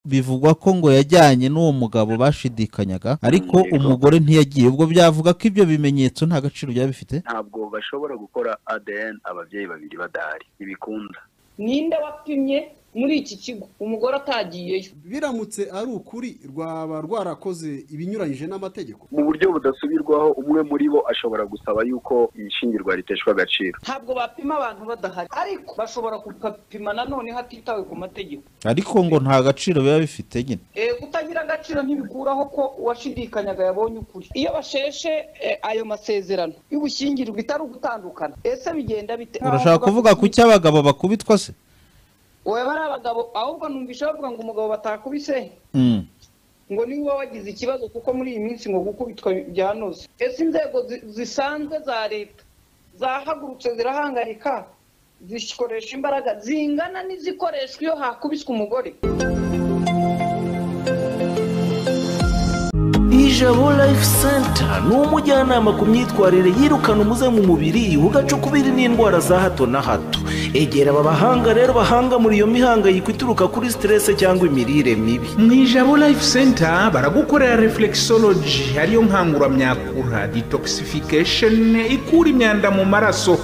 bivugwa ko ngo yajyanye n'uwo mugabo bashidikanyaga ariko umugore ntiyagiye ubwo byavuga ko ibyo bimenyetso nta gaciro byaba bifite ntabwo bashobora gukora ADN ababyeyi babiri badahari ntibikunda ninde wapimye muri iki kigo umugore atagiyeyo biramutse ari ukuri rwaba rwarakoze ibinyuranyije n'amategeko mu buryo budasubirwaho umwe muri bo ashobora gusaba yuko ishyingirwa riteshwa agaciro ntabwo bapima abantu badahari ariko bashobora kubapima nanone hatitawe ku mategeko ariko ngo nta gaciro biba bifite nyine Eh, kutagira agaciro ntibikuraho ko uwashidikanyaga yabonye ukuri iyo basheshe eh, ayo masezerano y'ubushyingirwa itari ugutandukana ese bigenda bite urashaka kuvuga ku cyo abagabo bakubitwa se wowe bari abagabo ahubwo numvise bavuga ngo umugabo batakubise Mm. ngo niba uba wagize ikibazo kuko muri iyi minsi ngo gukubitwa byanoze ese inzego zi- zisanzwe za leta zahagurutse zirahangarika zikoresha imbaraga zingana n'izikoreshwa iyo hakubiswe umugore ijabo life center ni umujyanama ku myitwarire yirukana umuze mu mubiri ugacukubiri n'indwara za hato na hato egera aba bahanga rero bahanga muri iyo mihangayiko ituruka kuri siterese cyangwa imirire mibi mu ijabo life center baragukorera reflexology ariyo nkanguramyakura detoxification ikura imyanda mu maraso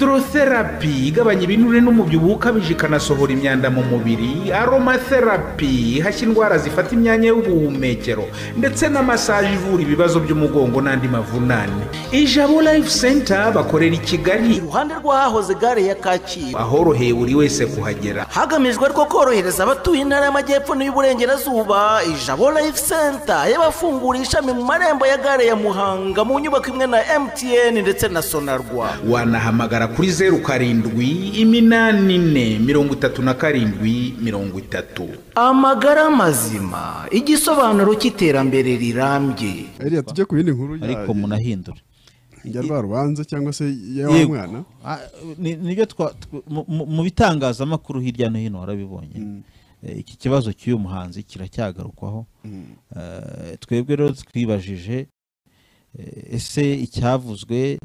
hydrotherapy igabanya ibinure n'umubyibuho ukabije ikanasohora imyanda mu mubiri aromatherapy ihashya indwara zifata imyanya y'ubuhumekero ndetse na massage ivura ibibazo by'umugongo n'andi mavunane ijabo life center bakorera i kigali iruhande rw'ahahoze gare ya kacyiru ahoroheye buri wese kuhagera hagamijwe rwo korohereza abatuye intara y'amajyepfo n'iy'uburengerazuba ijabo life center y'abafungura ishami mu marembo ya gare ya muhanga mu nyubako imwe na mtn ndetse na sonarwa wanahamagara kuri zeru karindwi iminani ine mirongo itatu na karindwi mirongo itatu amagara mazima igisobanuro cy'iterambere rirambye reka tujye ku yindi nkuru ya- ariko munahindure ya rwa rubanza cyangwa se ya wa Yego. mwana Ah, ni- nibyo twa- tw- mu- mu- mu bitangazamakuru hirya no hino warabibonye Eh, iki kibazo cy'uyu muhanzi kiracyagarukwaho Eh, twebwe rero twibajije eh, ese icyavuzwe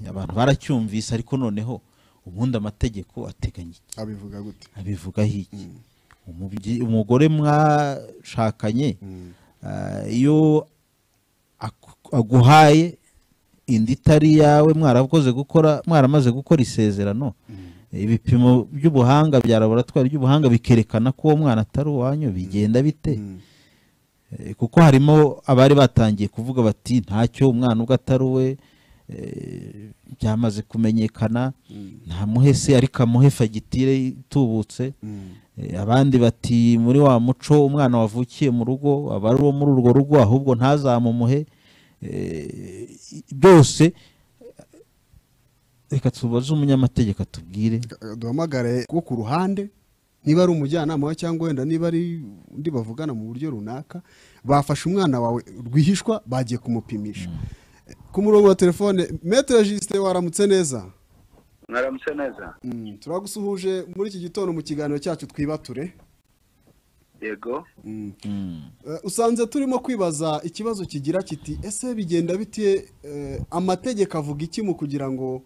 abantu baracyumvise ariko noneho ubundi amategeko ateganya iki abivuga gute abivugaho iki Umubyi- umugore mwashakanye ah, iyo aku- aguhaye indi itari yawe mwarakoze gukora mwaramaze gukora isezerano ibipimo by'ubuhanga bya laboratwari by'ubuhanga bikerekana ko uwo mwana atari uwanyu bigenda bite Eh, kuko harimo abari batangiye kuvuga bati ntacyo umwana ubwo atari uwe eh, byamaze kumenyekana ntamuhe se ariko amuhe fagitire itubutse Eh, abandi bati muri wa muco umwana wavukiye mu rugo aba ari uwo muri urwo rugo ahubwo ntazamumuhe Eh, byose reka tubaze umunyamategeko atubwire duhamagare wo ku ruhande niba ari umujyanama we cyangwa wenda niba ari undi bavugana mu buryo runaka bafashe umwana wawe rwihishwa bagiye kumupimisha ku murongo wa telefone metero jisite waramutse neza mwaramutse neza Mm, turagusuhuje muri iki gitondo mu kiganiro cyacu twibature yego Mm. Eh, usanze turimo kwibaza ikibazo kigira kiti ese bigenda bite eh, amategeko avuga iki mu kugira ngo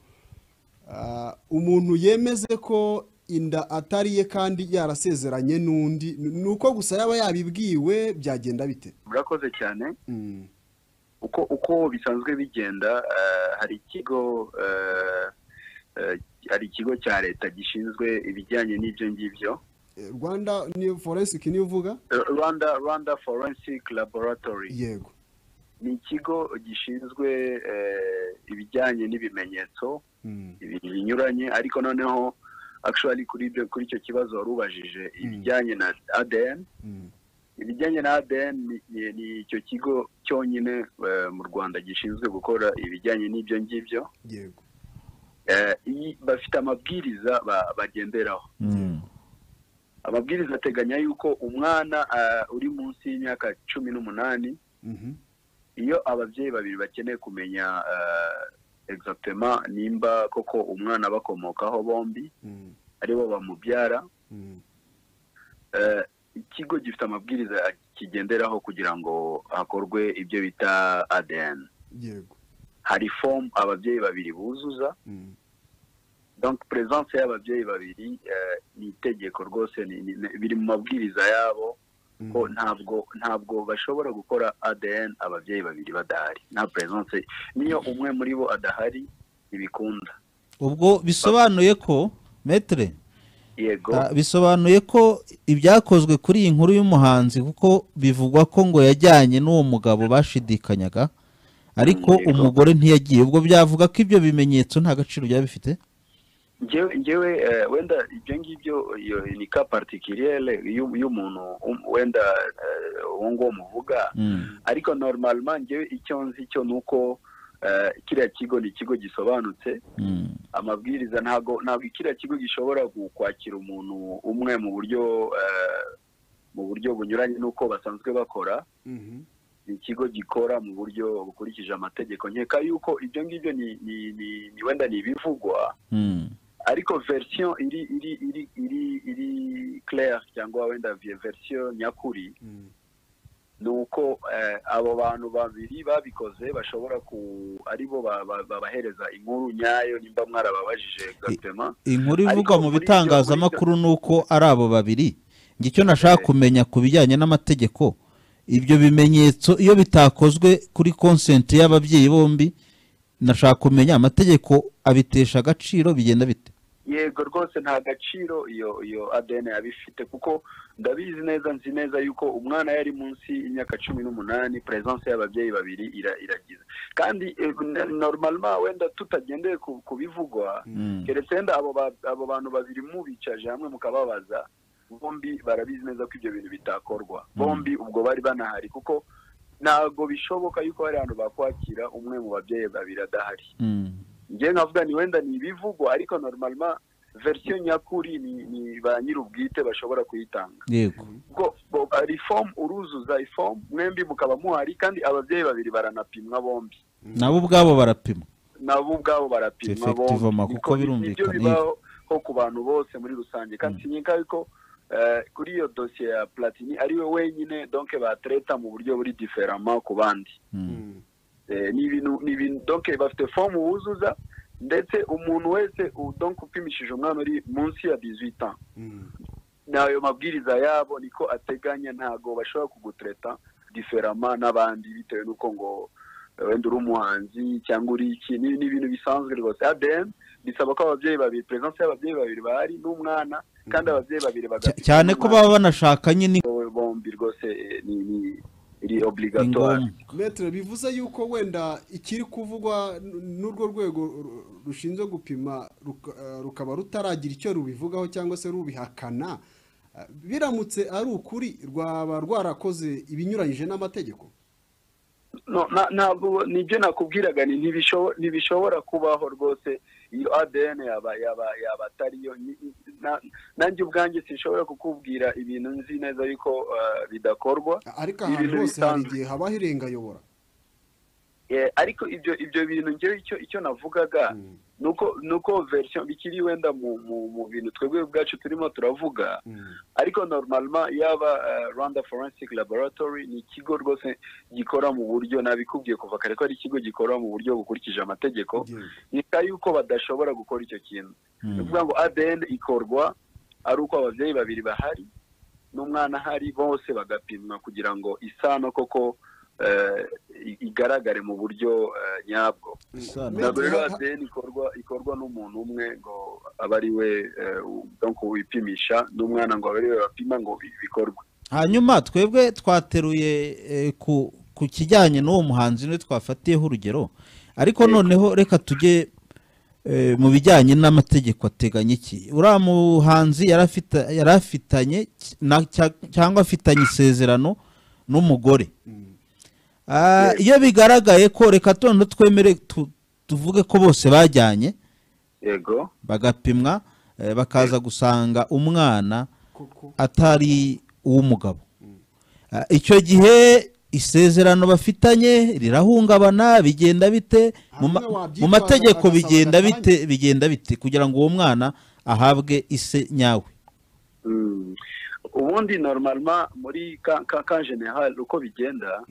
ah, umuntu yemeze ko inda atari ye kandi yarasezeranye n'undi Ni- ni uko gusa yaba yabibwiwe byagenda bite murakoze cyane Mm. uko uko bisanzwe bigenda eh, hari ikigo eh, eh, hari ikigo cya leta gishinzwe ibijyanye n'ibyo ngibyo Eh, rwanda ni forensic niyo uvuga Eh, rwanda rwanda forensic laboratory yego ni ikigo gishinzwe eh, ibijyanye n'ibimenyetso Mm. ibintu binyuranye ariko noneho actually kuri ibyo kuri icyo kibazo wari ubajije ibijyanye na ADN Mm. ibijyanye na ADN ni, ni, ni icyo kigo cyonyine eh, mu Rwanda gishinzwe gukora ibijyanye n'ibyo ngibyo yego Eh, iyi- bafite amabwiriza ba- bagenderaho Mm. amabwiriza ateganya yuko umwana eh, uri munsi y'imyaka cumi n'umunani Mhm. iyo ababyeyi babiri bakeneye kumenya eh, exactement nimba koko umwana bakomokaho bombi Mm. aribo bamubyara Mm. eh, ikigo gifite amabwiriza kigenderaho kugira ngo hakorwe ibyo bita ADN yego hari fomu ababyeyi babiri buzuza Mm. donc perezidanse y'ababyeyi babiri eh, ni itegeko rwose ni- ni- ni- biri mu mabwiriza yabo ko ntabwo ntabwo bashobora gukora adn ababyeyi babiri badahari nta perezidanse niyo umwe muri bo adahari ntibikunda ubwo bisobanuye ko metere yego Ah, bisobanuye ko ibyakozwe kuri iyi nkuru y'umuhanzi kuko bivugwa ko ngo yajyanye n'uwo mugabo bashidikanyaga ariko Yego. umugore ntiyagiye ubwo byavuga ko ibyo bimenyetso nta gaciro byaba bifite Ngewe- ngewe eh, wenda ibyo ngibyo iyo ni ka particulier y'u- y'umuntu um- wenda eh, uwo nguwo muvuga Mm. ariko normalement ngewe icyo nzi cyo ni uko eh, kiriya kigo ni ikigo gisobanutse Mm. amabwiriza ntabwo ntabwo kiriya kigo gishobora ku- kwakira umuntu umwe mu buryo eh, mu buryo bunyuranye n'uko basanzwe bakora Mhm. ni ikigo gikora mu buryo bukurikije amategeko nkeka yuko ibyo ngibyo ni ni- ni- ni wenda ni ibivugwa Mm. ariko verisiyo iri iri iri iri iri claire cyangwa wenda verisiyo nyakuri Mm. ni uko eh, abo bantu babiri babikoze bashobora ku ari bo ba- ba- babahereza inkuru nyayo nimba mwarababajije egizatema inkuru ivugwa Ariko mu muri ibyo- bitangazamakuru ni uko ari abo babiri njye icyo nashaka kumenya ku bijyanye n'amategeko ibyo bimenyetso iyo bitakozwe kuri konsenti y'ababyeyi bombi nashaka kumenya amategeko abitesha agaciro bigenda bite yego rwose nta gaciro iyo iyo adn yaba ifite kuko ndabizi neza nzi neza yuko umwana yari munsi y'imyaka cumi n'umunani perezidanse y'ababyeyi babiri ira- iragize kandi noroma wenda tutagendeye ku- ku bivugwa keretse wenda abo ba- abo bantu babiri mubicaje hamwe mukababaza bombi barabizi neza ko ibyo bintu bitakorwa bombi ubwo bari banahari kuko ntabwo bishoboka yuko hari ahantu bakwakira umwe mu babyeyi babiri adahari Mm. njye nkavuga ni wenda ni ibivugwa ariko normalement verisiyo nyakuri ni, ni ba nyir'ubwite bashobora kuyitanga yego ubwo bo- reform uruzuza reform mwembi mukaba muhari kandi ababyeyi babiri baranapimwa bombi nabo ubwabo barapima nabo ubwabo barapimwa Effectivement, bombi kuko Niko- birumvikana nibyo bibaho ku bantu bose muri rusange kandi sinyika yuko eh, kuri iyo dosiye ya platini ariwe wenyine donc batreta mu buryo buri diferama ku bandi Mm. Eh, ni ibintu ni ibintu donc bafite fomu wuzuza ndetse umuntu wese u- donc upimishije umwana uri munsi ya 18 ans Mm. n'ayo mabwiriza yabo niko ateganya ntago bashobora kugutreta diferama n'abandi bitewe n'uko ngo eh, wenda uri umuhanzi cyangwa uri iki ni ni ibintu bisanzwe rwose ADN bisaba ko ababyeyi babiri presence y'ababyeyi babiri bahari n'umwana kandi ababyeyi babiri Cya- bagafite cyane ko baba banashaka nyine n'umwana. bombi rwose eh, ni ni iri ni obligatoire ngombwa Maître, bivuze yuko wenda ikiri kuvugwa n- n'urwo rwego ru- rushinzwe gupima ruka- eh, rukaba rutaragira icyo rubivugaho cyangwa se rubihakana eh, biramutse ari ukuri rwaba rwarakoze ibinyuranyije n'amategeko no na- ntabwo nibyo nakubwiraga ni ntibishobo- ntibishobora kubaho rwose iyo adn yaba yaba yaba atariyo Ni- ni- na- nanjye ubwanjye sinshobora kukubwira ibintu nzi neza yuko eh, bidakorwa ariko Ni ahantu ibintu hose hari bisanzwe. igihe habaho irengayobora Eh, ariko ibyo ibyo bintu ngewe icyo icyo navugaga Mm. nuko nuko version bikiri wenda mu mu mu bintu twebwe ubwacu turimo turavuga Mm. ariko normalement yaba eh, Rwanda Forensic Laboratory ni ikigo rwose gikora mu buryo nabikubwiye kuva kare ko ari ikigo gikora mu buryo bukurikije amategeko Yego. nika yuko badashobora gukora icyo kintu ni ukuvuga ngo ADN ikorwa ari uko ababyeyi babiri bahari n'umwana ahari bose bagapimwa kugira ngo isano koko eh, i- igaragare mu buryo eh, nyabwo Isano. ntabwo rero Ha- ha- ADN ikorwa ikorwa n'umuntu umwe ngo abe ari we eh, u- donc wipimisha n'umwana ngo abe ari we bapima ngo bi- bikorwe hanyuma twebwe twateruye eh, ku ku kijyanye n'uwo muhanzi niwe twafatiyeho urugero ariko noneho reka tujye eh, mu bijyanye n'amategeko ateganya iki uriya muhanzi yari afita- yari afitanye na- cya- cyangwa afitanye isezerano n'umugore Ah, iyo bigaragaye ko reka noneho twemere tu- tuvuge ko bose bajyanye yego bagapimwa eh, bakaza gusanga umwana Koko. atari uw'umugabo Ah, icyo gihe isezerano bafitanye rirahungabana bigenda bite mu ma- Hamwe wabyitwaza mu mategeko ugasaba bigenda gatanya. bite bigenda bite kugira ngo uwo mwana ahabwe ise nyawe Mm. ubundi normalement muri ka ka ka general uko bigenda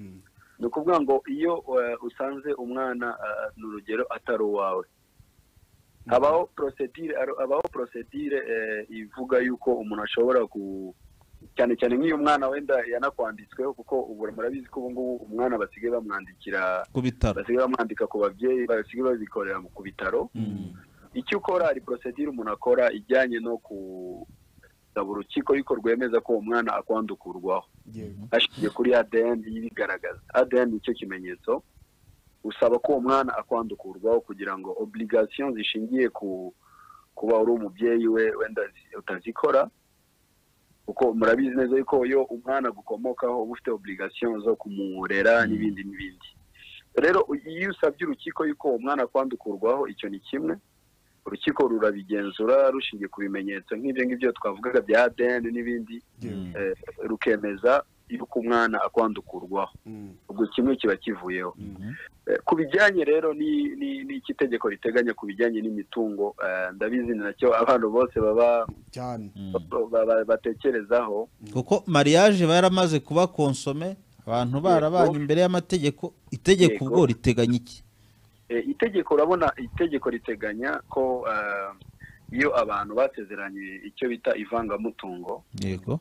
ni ukuvuga ngo iyo eh, usanze umwana eh, ni urugero atari uwawe habaho porosedire habaho porosedire ivuga yuko umuntu ashobora ku cyane cyane nk'iyo umwana wenda yanakwanditsweho kuko ubu murabizi ko ubu ngubu umwana basigaye bamwandikira ku bitaro basigaye bamwandika ku babyeyi basigaye babikorera ku bitaro icyo ukora hari porosedire umuntu akora ijyanye no gusaba urukiko yuko rwemeza ko uwo mwana akwandukurwaho hashingiye kuri ADN ibigaragaza ADN nicyo kimenyetso usaba ko uwo mwana akwandukurwaho kugira ngo obligation zishingiye ku kuba uri umubyeyi we wenda zi- utazikora kuko murabizi neza yuko iyo umwana agukomokaho uba ufite obligation zo kumurera n'ibindi n'ibindi rero iyo usabye urukiko yuko uwo mwana akwandukurwaho icyo ni kimwe urukiko rurabigenzura rushingiye ku bimenyetso nk'ibyo ngibyo twavugaga bya ADN n'ibindi eh, rukemeza yuko umwana akwandukurwaho ubwo kimwe kiba kivuyeho Eh, ku bijyanye rero ni ni ni ikitegeko riteganya ku bijyanye n'imitungo eh, ndabizi nacyo abantu bose baba cyane ba- ba- batekerezaho kuko mariage iba yaramaze kuba konsome abantu barabanye imbere y'amategeko itegeko Yego. ubwo riteganya iki Eh, itegeko urabona itegeko riteganya ko eh, iyo abantu basezeranye icyo bita ivangamutungo yego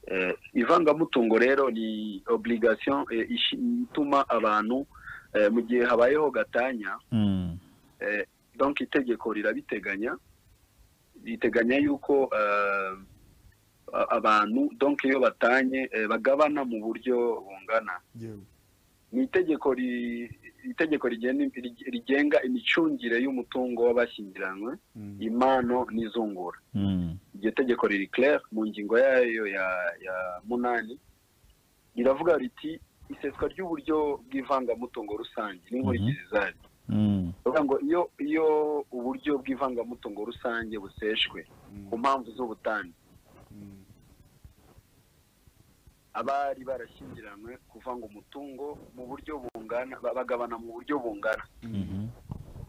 Eh, ivangamutungo rero ni obligation eh, ishi- ituma abantu eh, mu gihe habayeho gatanya Mm. Eh, donc itegeko rirabiteganya riteganya yuko eh, a- abantu donc iyo batanye eh, bagabana mu buryo bungana yewe ni itegeko ri- itegeko rigena- rig- rigenga imicungire y'umutungo w'abashyingiranywe Mm. impano n'izungura Mm. iryo tegeko riri clair mu ngingo yayo ya ya munani riravuga riti iseswa ry'uburyo bw'ivangamutungo rusange n'inkurikizi zayo Mm. Bivuga ngo iyo iyo uburyo bw'ivangamutungo rusange buseshwe ku mpamvu z'ubutane Mm. abari barashyingiranywe kuvanga umutungo mu buryo bungana ba- bagabana mu buryo bungana Mhm.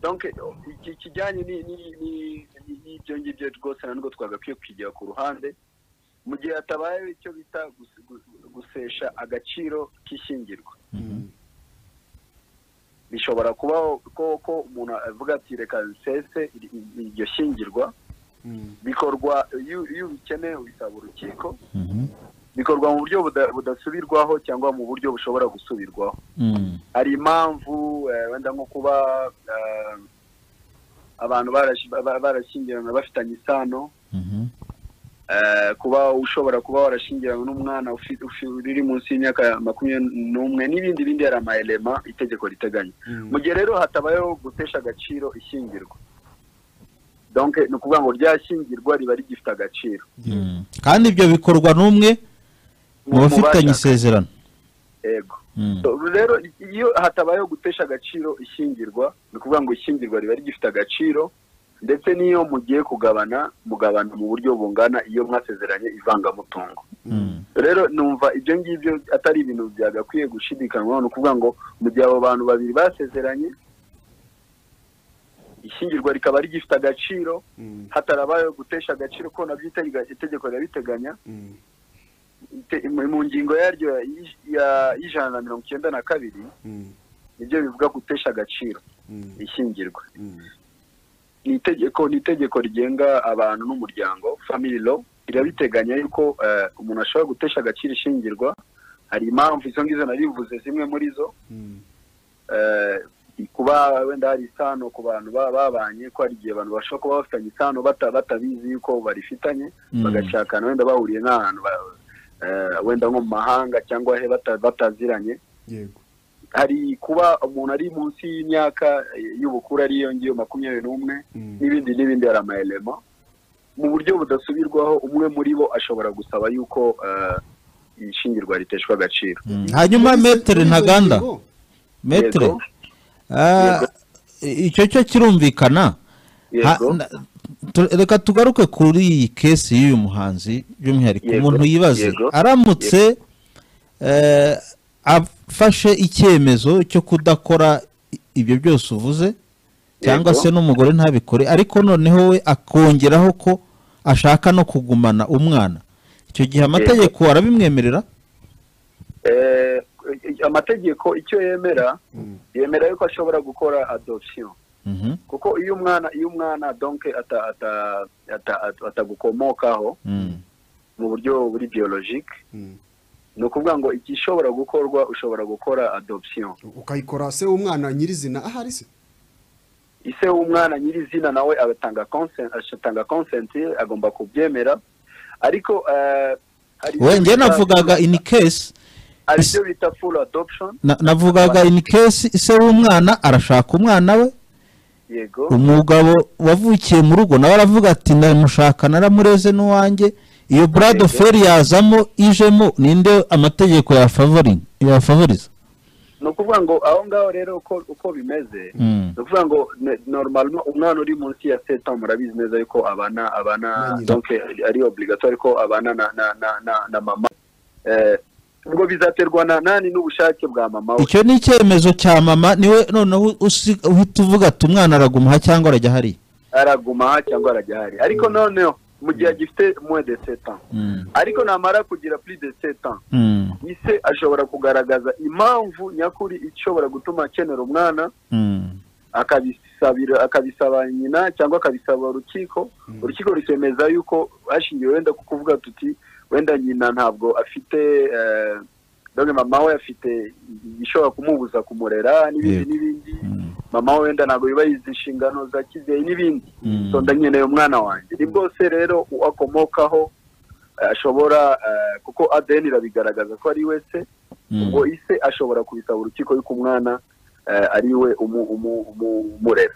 donc iki kijyanye ni- ni- ni- ni- n'ibyo ngibyo rwose na nubwo twagakwiye kukijya ku ruhande mu gihe hatabayeho icyo bita gus- gus- gusesha agaciro k'ishyingirwa Mm. bishobora kubaho ko ko umuntu avuga ati reka nsese ir- ir- iryo shyingirwa Mm. bikorwa iyo iyo ubikeneye ubisaba urukiko Mhm. bikorwa mu buryo buda- budasubirwaho cyangwa mu buryo bushobora gusubirwaho Mm. hari impamvu eh, wenda nko kuba eh, abantu barashi- ba- barashyingiranywe bafitanye isano Mhm. eh, kuba ushobora kuba warashyingiranywe n'umwana ufi- ufi- uri munsi y'imyaka makumyabiri n'umwe n'ibindi bindi hari amayelema itegeko riteganya Mm. mu gihe rero hatabayeho gutesha agaciro ishyingirwa donc ni ukuvuga ngo ryashyingirwa riba rigifite agaciro Mm. kandi ibyo bikorwa n'umwe mu bafitanye bashakanye. isezerano yego Mm. So, rero iyo hatabayeho gutesha agaciro ishyingirwa ni ukuvuga ngo ishyingirwa riba rigifite agaciro ndetse n'iyo mugiye kugabana mugabana mu buryo bungana iyo mwasezeranye ivangamutungo Mm. rero numva ibyo ngibyo atari ibintu byagakwiye gushidikanywaho ni ukuvuga ngo mu gihe abo bantu babiri basezeranye ishyingirwa rikaba rigifite agaciro Mm. hatarabayeho gutesha agaciro ko nabyo itega- itegeko rirabiteganya Mm. ite- mu mu ngingo yaryo ya- ya- y'ijana na mirongo icyenda na kabiri Mm. nibyo bivuga gutesha agaciro Mm. ishyingirwa Mm. ni itegeko ni itegeko rigenga abantu n'umuryango family law rirabiteganya yuko eh, umuntu ashobora gutesha agaciro ishyingirwa hari impamvu izo ngizo narivuze zimwe muri zo Mm. eh, kuba wenda hari isano ku bantu ba- babanye ko hari igihe abantu bashobora kuba bafitanye isano bata- batabizi yuko barifitanye Mm. bagashakana wenda bahuriye nk'ahantu ba- eh, wenda nko mu mahanga cyangwa he bata- bataziranye yego hari kuba umuntu ari munsi y'imyaka eh, y'ubukuru ariyo ngiyo makumyabiri n'umwe Mm. n'ibindi n'ibindi hari amayelema mu buryo budasubirwaho umwe muri bo ashobora gusaba yuko eh, ishingirwa riteshwa agaciro Mm. hanyuma Muri izo- metere muri izo ntaganda ngingo, metere Yego. Ah, icyo cyo kirumvikana Ha- yego na- tu- reka tugaruke kuri iyi kesi y'uyu muhanzi by'umwihariko Yego, umuntu yibaze yego, aramutse eh, afashe icyemezo cyo kudakora i- ibyo byose uvuze cyangwa Yego. se n'umugore ntabikore ariko noneho we akongeraho ko ashaka no kugumana umwana icyo gihe amategeko arabimwemerera Eh, amategeko icyo yemera yemera yuko ashobora gukora adoption Mhm. kuko iyo umwana iyo umwana donke ata- ata- ata- ata- atagukomokaho Mm. mu buryo buri biyologike Mm. ni ukuvuga ngo igishobora gukorwa ushobora gukora adoption ukayikora se w'umwana nyirizina ahari se ise w'umwana nyirizina nawe agatanga consent agatanga consent agomba kubyemera ariko eh, hari we ibyo njye bita- navugaga in case hari ibyo bita full adoption na- navugaga in case se w'umwana arashaka umwana we yego umugabo wavukiye mu rugo nawe aravuga ati ndamushaka naramureze n'uwanjye iyo blood Yego. fer yazamo ijemo ninde amategeko yafavoringa yafavoriza ni ukuvuga ngo aho ngaho rero uko uko bimeze Mm. ni ukuvuga ngo ne- normalement umwana uri munsi ya seta murabizi neza yuko abana abana Na nyina. donc ari obligatoire ko abana na na na na, na mama eh, ubwo bizaterwa na nani n'ubushake bwa mama we icyo ni icyemezo cya mama niwe noneho usi- uhita uvuga ati umwana aragumaha cyangwa arajya hariya araguma aha cyangwa arajya ahari ariko noneho mu gihe agifite moins de sept ans Mm. ariko namara kugira plus de sept ans Mm. ise ashobora kugaragaza impamvu nyakuri ishobora gutuma akenera umwana Mm. akabisabira akabisaba nyina cyangwa akabisaba urukiko urukiko rukemeza yuko hashingiwe wenda ku kuvuga tuti wenda nyina ntabwo afite eh, dore mama we afite igishobora kumubuza kumurera n'ibindi Yego. n'ibindi Mm. mama we wenda ntabwo biba yizi inshingano za kibyeyi n'ibindi Mm. so ndanyeneye umwana wanjye ni bwose rero uwo akomokaho eh, ashobora eh, kuko adeni irabigaragaza ko ari we se Mm. ubwo ise ashobora kubisaba urukiko yuko umwana eh, ari we umu- umu- umu- umurera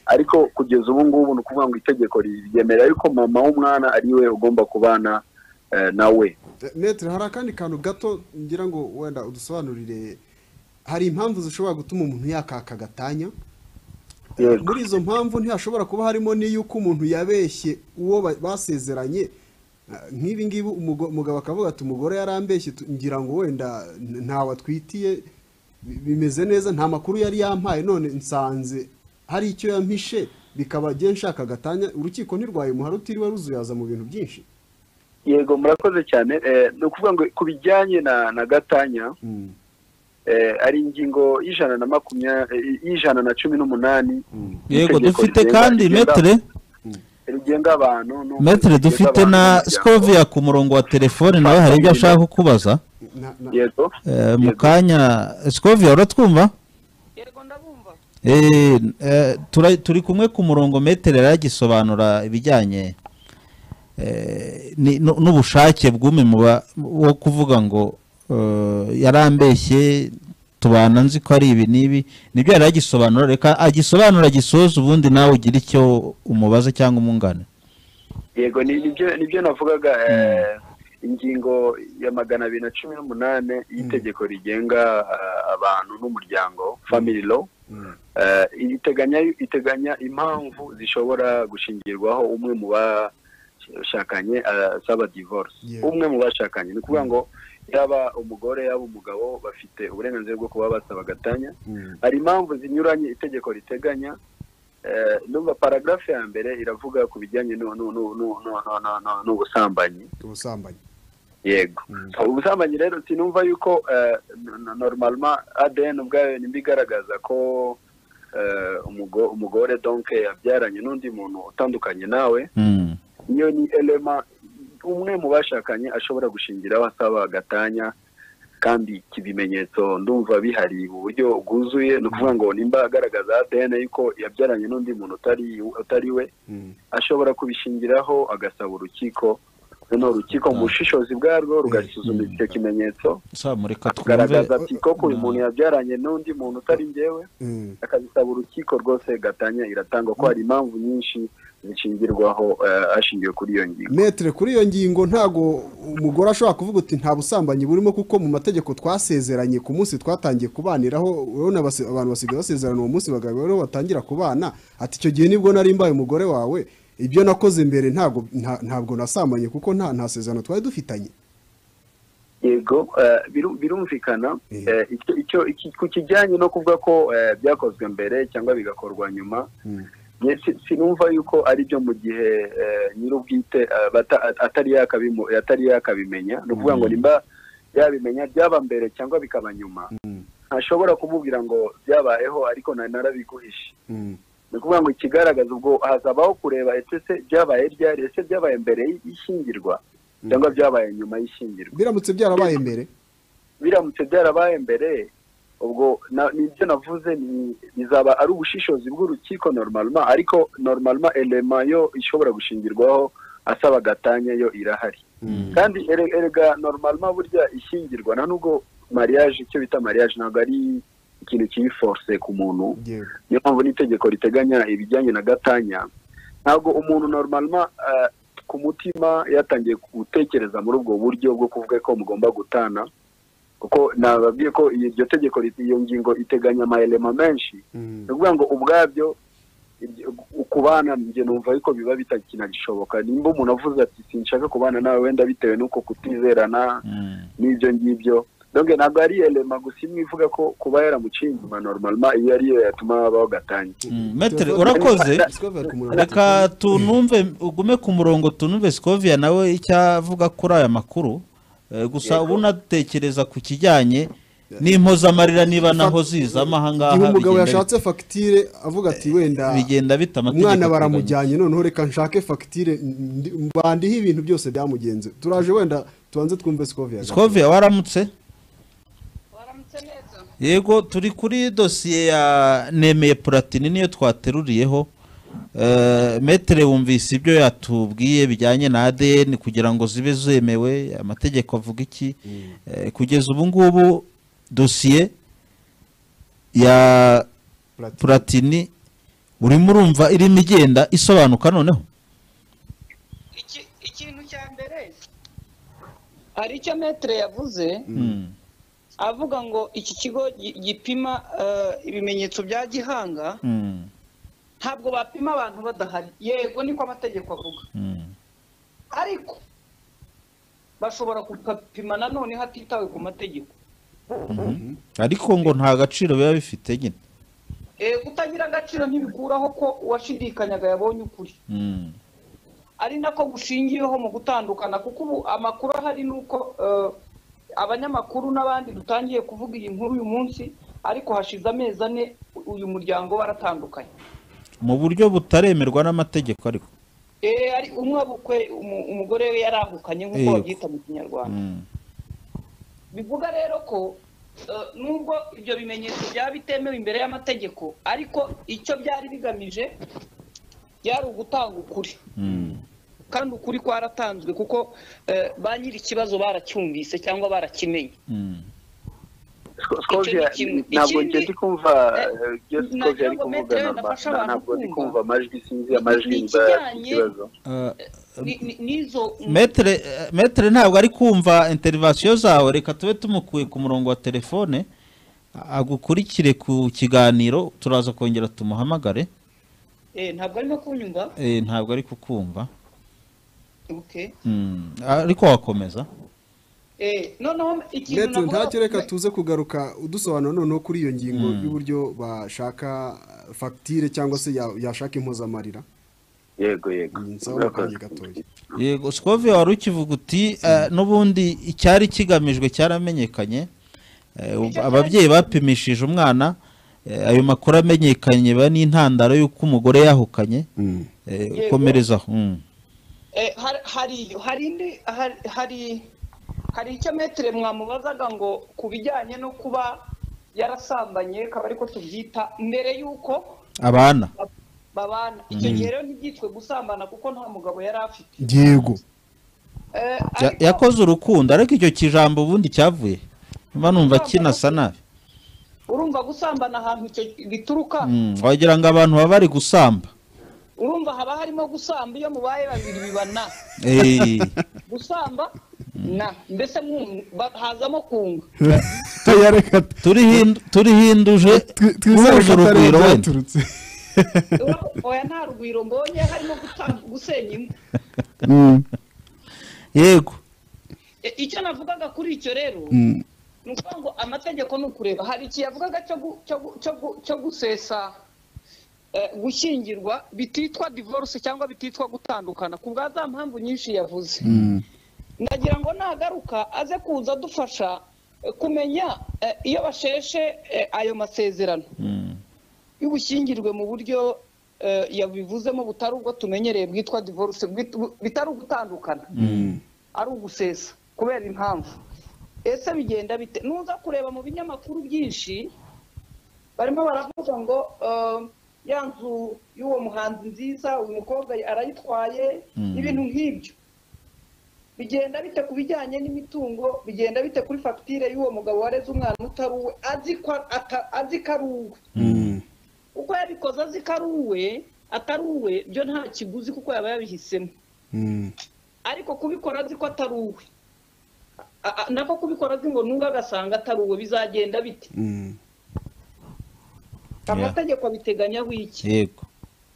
ariko kugeza ubu ngubu ni ukuvuga ngo itegeko ryemera yuko mama w'umwana ari we ugomba kubana eh, nawe Eh, Maître, hari akandi kantu gato ngira ngo wenda udusobanurire hari impamvu zishobora gutuma umuntu yakaka agatanya Yego. muri izo mpamvu ntihashobora kuba harimo n'iy'uko umuntu yabeshye uwo ba- basezeranye Eh, nk'ibi ngibi umugo- umugabo akavuga ati umugore yarambeshye tu- ngira ngo wenda n- ntawe atwitiye bi- bimeze neza nta makuru yari yampaye none nsanze hari icyo yampishe bikaba agiye nshaka agatanya urukiko ntirwayimuha rutiriwe ruzuyaza mu bintu byinshi yego murakoze cyane eh, ni ukuvuga ngo ku bijyanye na na gatanya Mm, eh, ari ingingo y'ijana na makumyabiri y'ijana na cumi n'umunani mm. yego itegeko dufite rigenga- kandi rigenga- metere rigenga abantu no- metere rigenga dufite abantu na n'umuryango. scovia ku murongo wa telefone nawe hari ibyo ashaka kukubaza Na- na- yego Eh, mu yego. kanya scovia uratwumva yego ndabumva Eh, eh, tura- turi kumwe ku murongo metere yaragisobanura ibijyanye eh, ni- nu- n'ubushake bw'umwe mu ba- wo kuvuga ngo eh, yarambeshye tubana nzi ko ari ibi n'ibi nibyo yari agisobanura reka agisobanura agisoza ubundi nawe ugire icyo umubaza cyangwa umwunganira yego ni- nibyo nibyo navugaga eh, ingingo ya magana abiri na cumi n'umunani y'itegeko rigenga eh, abantu n'umuryango family law eh, iteganya iteganya impamvu zishobora gushingirwaho umwe mu bashakanye eh, asaba divorce Yeah. umwe mu bashakanye ni ukuvuga ngo yaba umugore yaba umugabo bafite uburenganzira bwo kuba basaba agatanya Mm. hari impamvu zinyuranye itegeko riteganya eh, numva paragarafe ya mbere iravuga ku bijyanye nu- nu- nu- nu- nu- nu- nu- nu- n'ubusambanyi ubusambanyi yego So, ubusambanyi rero sinumva yuko eh, n- n- normalement adn ubwayo nimba igaragaza ko eh, umugo- umugore donc yabyaranye n'undi muntu utandukanye nawe Mm. iyo ni elema umwe mu bashakanye ashobora gushingiraho asaba agatanya kandi iki bimenyetso ndumva bihari mu buryo bwuzuye ni ukuvuga ngo nimba agaragaza ADN yuko yabyaranye n'undi muntu utari utari we Mm. ashobora kubishingiraho agasaba urukiko noneho urukiko mu bushishozi bwarwo rugasuzuma icyo kimenyetso saa mureka twumve akagaragaza ati koko uyu muntu yabyaranye n'undi muntu utari njyewe Mm. akabisaba urukiko rwose gatanya iratangwa ko hari impamvu nyinshi zishingirwaho eh, hashingiwe kuri iyo ngingo metere kuri iyo ngingo ntago umugore ashobora kuvuga uti nta busambanyi burimo kuko mu mategeko twasezeranye ku munsi twatangiye kubaniraho urabona basi- abantu basigaye basezerana uwo munsi bagabo rero batangira kubana ati icyo gihe nibwo nari mbaye umugore wawe ibyo nakoze mbere ntago nta- ntabwo nasambanye kuko nta nta sezerano twari dufitanye yego eh, biru- birumvikana Eh. eh, icyo icyo iki- ku kijyanye no kuvuga ko eh, byakozwe mbere cyangwa bigakorwa nyuma nge si- sinumva yuko ari byo mu gihe eh, nyir'ubwite eh, bata- atari yakabimu- atari yakabimenya ni ukuvuga ngo nimba yabimenya byaba mbere cyangwa bikaba nyuma ntashobora kumubwira ngo byabayeho ariko nari narabiguhishe ni ukuvuga ngo ikigaragaza ubwo hazabaho kureba ese se byabaye ryari ese byabaye mbere y'ishyingirwa cyangwa byabaye nyuma y'ishyingirwa biramutse byarabaye mbere biramutse byarabaye mbere ubwo na- nibyo navuze ni- bizaba ari ubushishozi bw'urukiko normalement ariko normalement elema yo ishobora gushingirwaho asaba gatanya yo irahari kandi ere- erega normalement burya ishyingirwa nta nubwo mariage icyo bita mariage ntabwo ari ikintu kibi force ku muntu yego niyo mpamvu n'itegeko riteganya ibijyanye na gatanya ntabwo umuntu normalma eh, ku mutima yatangiye gutekereza muri ubwo buryo bwo kuvuga ko mugomba gutana kuko nababwiye ko iryo tegeko rit- iyo ngingo iteganya amayelema menshi ni ukuvuga ngo ubwabyo ibyo- kubana njye numva ariko biba bitagishoboka nimba umuntu avuze ati sinshaka kubana nawe wenda bitewe n'uko kutizerana Mm. n'ibyo ngibyo donc ntabwo ari elema gusa imwe ivuga ko kuba yaramuciye inyuma normalement iyo ariyo yatuma habaho gatanya Mm. metere urakoze discover ku murongo reka tunumve ugume ku murongo tunumve sikovia nawe icyo avuga kuri aya makuru Eh, gusa Yego. ubu natekereza ku kijyanye n'impozamarira niba naho ziza igihe amahangaha umugabo yashatse fagitire avuga ati wenda bigenda bita amategeko umwana ateganya. baramujyanye noneho reka nshake fagitire ndi- bandiho ibintu byose byamugenze turaje wenda tubanze twumve sikovia sikovia waramutse waramutse neza yego turi kuri dosiye ya nemeye puratini niyo twateruriyeho Eh, metere wumvise ibyo yatubwiye bijyanye na adn kugira ngo zibe zemewe amategeko avuga iki Eh, kugeza ubu ngubu dosiye ya puratini urimo urumva irimo igenda isobanuka noneho Iki- ikintu cya mbere hari icyo metere yavuze Mm. avuga ngo iki kigo gi- gipima eh, ibimenyetso bya gihanga Mm. ntabwo bapima abantu badahari yego niko amategeko avuga Mm. ariko bashobora gupima nanone hatitawe ku mategeko ariko ngo nta gaciro biba bifite nyine Eh, kutagira agaciro ntibikuraho ko uwashidikanyaga yabonye ukuri Mm. ari nako gushingiyeho mu gutandukana kuko ubu amakuru ahari ni uko eh, abanyamakuru n'abandi dutangiye kuvuga iyi nkuru uyu munsi ariko hashize amezi ane uyu muryango baratandukanye mu buryo butaremerwa n'amategeko ariko Eh, ari umwe abukwe umu- umugore we yarahukanye nk'uko Yego. babyita mu kinyarwanda Mm. bivuga rero ko eh, nubwo ibyo bimenyetso byaba bitemewe imbere y'amategeko ariko icyo byari bigamije byari ugutanga ukuri Mm. kandi ukuri kwaratanzwe kuko eh, ba nyiri ikibazo baracyumvise cyangwa barakimenye Mm. Sko- Skovia, Icyo ni kimwe. ntabwo Ikindi- njye ndi kumva Eh, eh, ibyo nagira Skovia ari ngo kuvuga Metero yenda afashe normalement abantu ntabwo ndi kumva. kumva amajwi sinzi amajwi Ni mba ikijyanye- ikibazo Uh, Ni- ni- n'izo metere eh, metere ntabwo ari kumva interivasiyo zawe reka tube tumukuye ku murongo wa telefone agukurikire ku kiganiro turaza kongera tumuhamagare Eh, ntabwo arimo kunyumva Eh, ntabwo ari kukumva Okay. Mm. ariko wakomeza Eh, noneho ikintu ndetse navuga- ntacyo reka tuze kugaruka udusobanura noneho kuri iyo ngingo y'uburyo bashaka fagitire cyangwa se ya- yashaka impozamarira yego yego nsaba akanya gatoya yego sikovi wari ukivuga uti eh, n'ubundi icyari kigamijwe cyaramenyekanye Eh, ubu- ababyeyi bapimishije umwana eh, ayo makuru amenyekanye ba n'intandaro y'uko umugore yahukanye Eh, Yego. komerezaho Mm. Eh, har- hari hari indi- hari hari hari icyo metere mwamubazaga ngo ku bijyanye no kuba yarasambanye akaba ariko tubyita mbere y'uko abana babana icyo gihe rero ntibyitwe gusambana kuko nta mugabo yari afite yego Eh, Ya- ariko- yakoze urukundo ariko icyo kijambo ubundi cyavuye mba numva kinasa nabi urumva gusambana ahantu icyo bituruka Mm, wagira ngo abantu baba bari gusamba urumva haba harimo gusamba iyo mubaye babiri biba na Eh, gusamba na mbese mwumva- ba- hazamo kunga ya reka turiho indu- turiho induje wuje urugwiro wenda byaturutse Ura- oya nta rugwiro mbonye harimo guta- gusenya imwe yego E, icyo navugaga kuri icyo rero ni ukuvuga ngo amategeko ni ukureba hari igihe yavugaga cyo gu- cyo gu- cyo gu- cyo gusesa eh, gushyingirwa bititwa divorce cyangwa bititwa gutandukana ku bwa za mpamvu nyinshi yavuze ndagira ngo nagaruka aze kuza adufasha eh, kumenya eh, iyo basheshe eh, ayo masezerano Mm, y'ubushyingirwe mu buryo eh, yabivuzemo butari ubwo tumenyereye bwitwa divorce bwit- bitari ugutandukana ari ugusesa kubera impamvu ese bigenda bite nuza kureba mu binyamakuru byinshi barimo baravuga ngo eh, ya nzu y'uwo muhanzi nziza uyu mukobwa arayitwaye Mm. ibintu nk'ibyo bigenda bite ku bijyanye n'imitungo bigenda bite kuri fagitire y'uwo mugabo wareze umwana utari uwe azi ko ata- azi ko ari uwe uko yabikoze azi ko ari uwe atari uwe byo nta kiguzi kuko yaba yabihisemo ariko kubikora azi ko atari uwe A- a- nako kubikora azi ngo nunga agasanga atari uwe bizagenda bite amategeko abiteganya wiki yego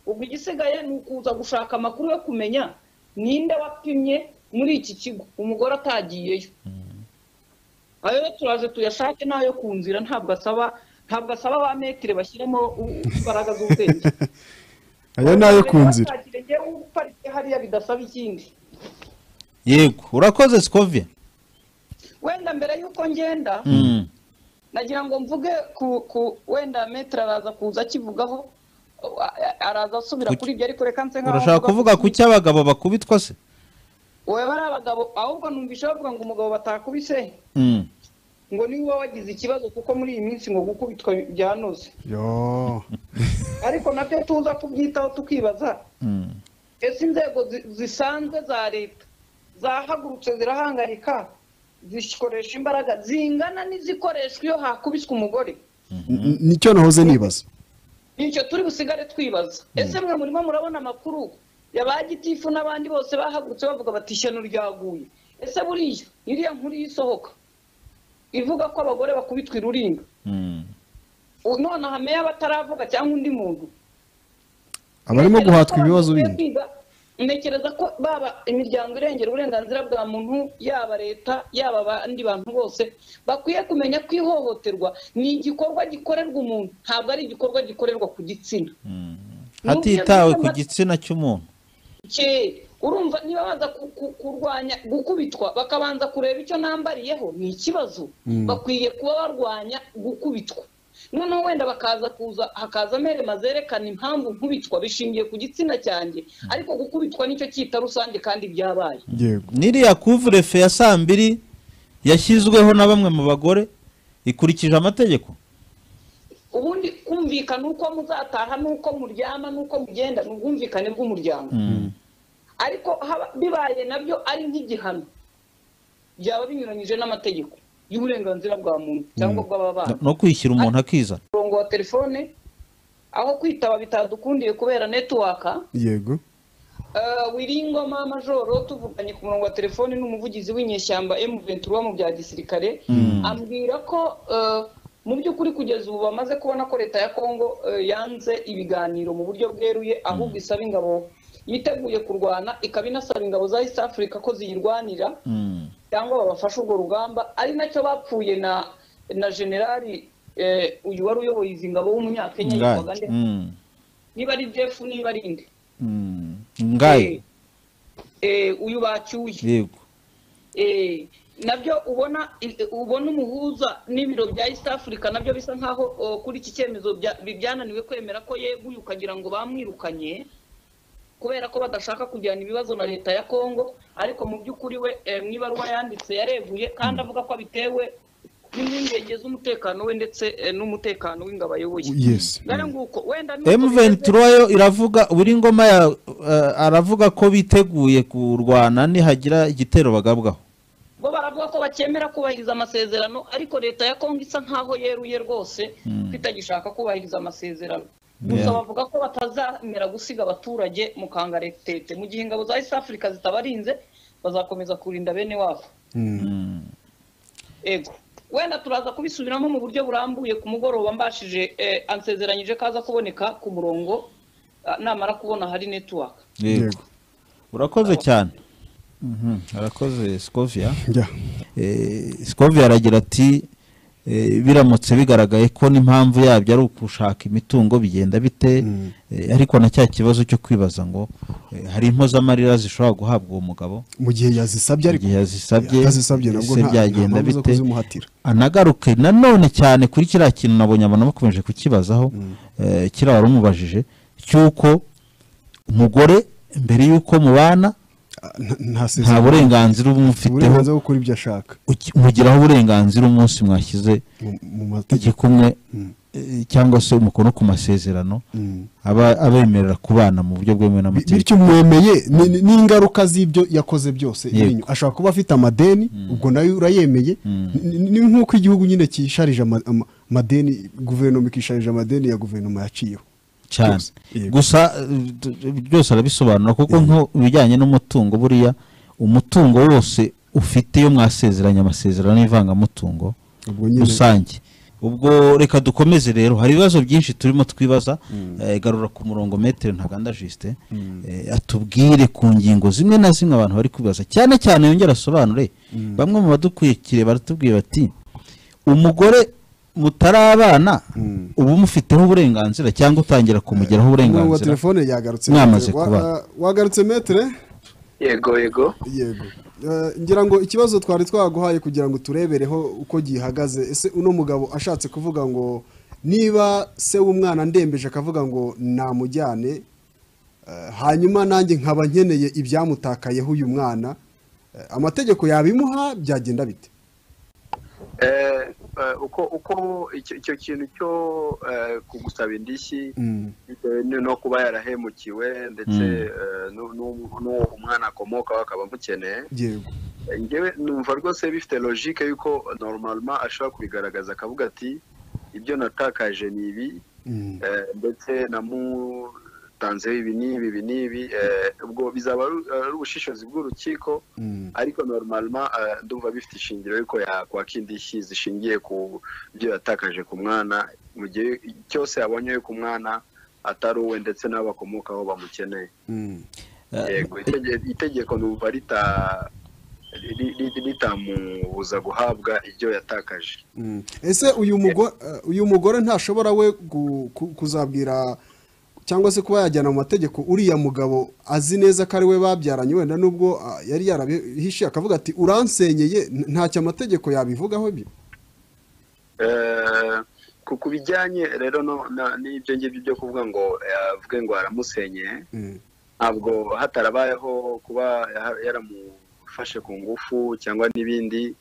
ubwo igisigaye ni ukuza gushaka amakuru yo kumenya ninde wapimye muri iki kigo umugore atagiyeyo ayo rero turaze tuyashake n'ayo ku nzira ntabwo asaba ntabwo asaba ba metire bashyiramo u- u- imbaraga z'ubwenge aya ni ayo ku nzira Ntakire njyewe uparitse hariya bidasaba ikindi yego urakoze sikovia wenda mbere y'uko ngenda Mm. nagira ngo mvuge ku ku wenda metero araza kuza akivugaho a- a- araza asubira Ku- kuri ibyo ariko reka nse nkaho urashaka avuga kuvuga ku cy'abagabo bakubitwa se wowe bari abagabo ahubwo numvise bavuga ngo umugabo batakubise Mm. ngo niwe uba wagize ikibazo kuko muri iyi minsi ngo gukubitwa byanoze yo ariko nabyo tuza kubyitaho tukibaza Mm. ese inzego zi- zisanzwe za leta zahagurutse zirahangarika zikoresha imbaraga zingana n'izikoreshwa iyo hakubiswe umugore N- nicyo nahoze nibaza nicyo turi busigare twibaza ese mwe murimo murabona amakuru ya ba gitifu n'abandi bose bahagurutse bavuga bati ishyano ryaguye ese buriya iriya nkuru y'isohoka ivuga ko abagore bakubitwa iruringa Mm. U- none hameya bataravuga cyangwa undi muntu abarimo guhatwa ibibazo Abantu bindi bakwiye kwiga, ntekereza ko baba imiryango irengera uburenganzira bwa muntu yaba leta yaba abandi bantu bose bakwiye kumenya ko ihohoterwa ni igikorwa gikorerwa umuntu ntabwo ari igikorwa gikorerwa ku gitsina hatitawe ku gitsina cy'umuntu Ke, urumva niba baza ku- ku- kurwanya gukubitwa bakabanza kureba icyo nambariyeho ni ikibazo bakwiye kuba barwanya gukubitwa noneho wenda bakaza kuza hakaza amerema zerekana impamvu nkubitwa bishingiye ku gitsina cyanjye ariko gukubitwa nicyo cyita rusange kandi byabaye yego n'iriya kuvurefe ya saa mbiri yashyizweho na bamwe mu bagore ikurikije amategeko ubundi kumvikana uko muzataha n'uko muryama n'uko mugenda ni ubwumvikane bw'umuryango Mm. ariko haba- bibaye nabyo ari nk'igihano byaba binyuranyije n'amategeko y'uburenganzira bwa muntu cyangwa bw'ababana no kwishyira umuntu akizana umurongo wa telefone aho kwitaba bitadukundiye kubera netiwaka yego Eh, wiringoma majoro tuvuganye ku murongo wa telefone n'umuvugizi w'inyeshyamba M23 wo mu bya gisirikare ambwira ko eh, mu by'ukuri kugeza ubu bamaze kubona ko leta ya Kongo eh, yanze ibiganiro mu buryo bweruye ahubwo isaba ingabo yiteguye kurwana ikaba inasaba ingabo za East Africa ko ziyirwanira Mm. cyangwa babafashe urwo rugamba ari nacyo bapfuye na na generali eh, uyu wari uyoboye izi ngabo w'umunyakenya yitwaga ngaye nde Mm. niba ari Jeff niba ari inde Mm. ngaye Eh, eh, uyu bacyuye yego Eh, nabyo ubona eh, ubona umuhuza n'ibiro bya east africa nabyo bisa nkaho oh, kuri iki cyemezo bya- bi- byananiwe kwemera ko yeguye ukagira ngo bamwirukanye kubera ko badashaka kujyana ibibazo na leta ya congo ariko mu by'ukuri we eh, mu ibaruwa yanditse yareguye kandi avuga ko abitewe n'impungenge z'umutekano we ndetse eh, n'umutekano w'ingabo ayoboye yes Ngara nguko, wenda nuko bimeze- M23 yo iravuga buri ngoma ya eh, aravuga ko biteguye kurwana nihagira igitero bagabwaho bo baravuga ko bakemera kubahiriza amasezerano ariko leta ya kongo isa nkaho yeruye rwose ko itagishaka kubahiriza amasezerano gusa Yeah. bavuga ko batazemera gusiga abaturage mu kangaretete mu gihe ingabo za east africa zitabarinze bazakomeza kurinda bene wabo ego wenda turaza kubisubiramo mu buryo burambuye ku mugoroba mbashije eh, ansezeranyije ko aza kuboneka ku murongo ah, namara kubona hari network yego Yego. urakoze cyane Mhm, arakoze Scovia njya Eh, Scovia aragira ati eh, biramutse bigaragaye ko n'impamvu yabyo ari ukushaka imitungo bigenda bite Eh, ariko na cya kibazo cyo kwibaza ngo eh, hari impozamarira zishobora guhabwa uwo mugabo mu gihe yazisabye ariko igihe yazisabye yazisabye nabwo ese nta nta byagenda mpamvu zo bite kuzimuhatira anagaruke nanone cyane kuri kiriya kintu nabonye abantu bakomeje kukibazaho eh, kiriya wari umubajije cy'uko umugore mbere y'uko mubana nta burenganzira uba umufiteho uburenganzira bwo gukora ibyo ashaka uki- mugiraho uburenganzira umunsi mwashyize mu- mu mategeko igikumwe eh, cyangwa se umukono ku masezerano Mm. aba abemerera kubana mu buryo bwemewe Bi- n'amategeko bityo mwemeye ni- ni- n'ingaruka z'ibyo yakoze byose Yego. iri inyuma. ashobora kuba afite amadeni ubwo nayo urayemeye Ni- ni ni nk'uko igihugu nyine kisharije ama- ama- amadeni guverinoma ikisharije amadeni ya guverinoma yaciyeho cyane Byose. Yego. gusa eh, d- d- byose arabisobanura kuko nko ibijyanye n'umutungo buriya umutungo wose ufite iyo mwasezeranye amasezerano y'ivangamutungo ubwo nyine rusange ubwo reka dukomeze rero hari ibibazo byinshi turimo twibaza Eh, garura ku murongo metero ntaganda jisite atubwire ku ngingo zimwe na zimwe abantu bari kwibaza cyane cyane yongera asobanure bamwe mu badukurikire baratubwira bati umugore mutarabana ubu mufiteho uburenganzira cyangwa utangira kumugeraho umurongo wa uburenganzira telefone yagarutse Mwamaze Wa- kuba. wa- wagarutse metere yego yego yego Eh, ngira ngo ikibazo twari twaguhaye kugira ngo turebereho uko gihagaze ese uno mugabo ashatse kuvuga ngo niba se w'umwana ndembeje akavuga ngo namujyane eh, hanyuma nanjye nkaba nkeneye ibyamutakayeho uyu mwana eh, amategeko yabimuha byagenda bite Eh, eh, uko uko icyo icyo kintu cyo eh, kugusaba indishyi bitewe ni- no kuba yarahemukiwe ndetse eh, nu- nu- n'uwo umwana akomoka bakaba bamukeneye yego njyewe numva rwose bifite logique yuko normalement ashobora kubigaragaza akavuga ati ibyo natakaje ni ibi Mm. eh, ndetse namutanzeho ibi n'ibi ibi n'ibi eh, ubwo bizaba ari ari ubushishozi bw'urukiko Mm. ariko normalement eh, ndumva bifite ishingiro yuko yakwaka indishyi zishingiye ku byo yatakaje ku mwana mu gihe cyose yabonye yuko umwana atari uwe ndetse n'abakomokaho bamukeneye Mm. yego itege- itegeko numva rita- ri- ri- ritamubuza guhabwa ibyo yatakaje Mm. ese uyu mugore uyu mugore ntashobora we gu- ku- kuzabwira cyangwa se kuba yajyana mu mategeko uriya mugabo azi neza ko ari we babyaranye wenda nubwo ah, yari yarabihishe akavuga ati uransenyeye n- ntacyo amategeko yabivugaho ibyo Eh, ku ku bijyanye rero no- na- n'ibyo ngibyo byo kuvuga ngo eh, avuge ngo aramusenyeye Mm. ntabwo hatarabayeho kuba ya- yaramufashe ku ngufu cyangwa n'ibindi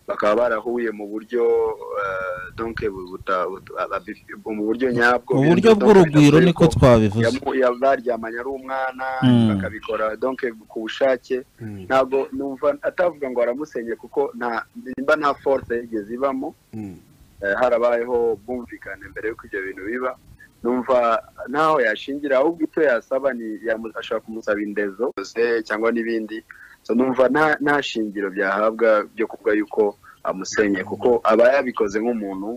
bakaba barahuye mu buryo eh, donc buta- buta- abi- mu buryo nyabwo mu buryo Donc, bw'urugwiro bivuze niko ko twabivuze yamu- ya- baryamanye ari umwana Mm. bakabikora donc ku bushake Mm. ntabwo numva atavuga ngo aramusenye kuko nta nimba nta force yigeze ibamo Mm. eh, harabayeho ubwumvikane mbere y'uko ibyo bintu biba numva ntaho yashingira ahubwo icyo yasaba ni yamu- ashobora kumusaba indezo se cyangwa n'ibindi so numva nta nta shingiro byahabwa byo kuvuga yuko amusenye kuko aba yabikoze nk'umuntu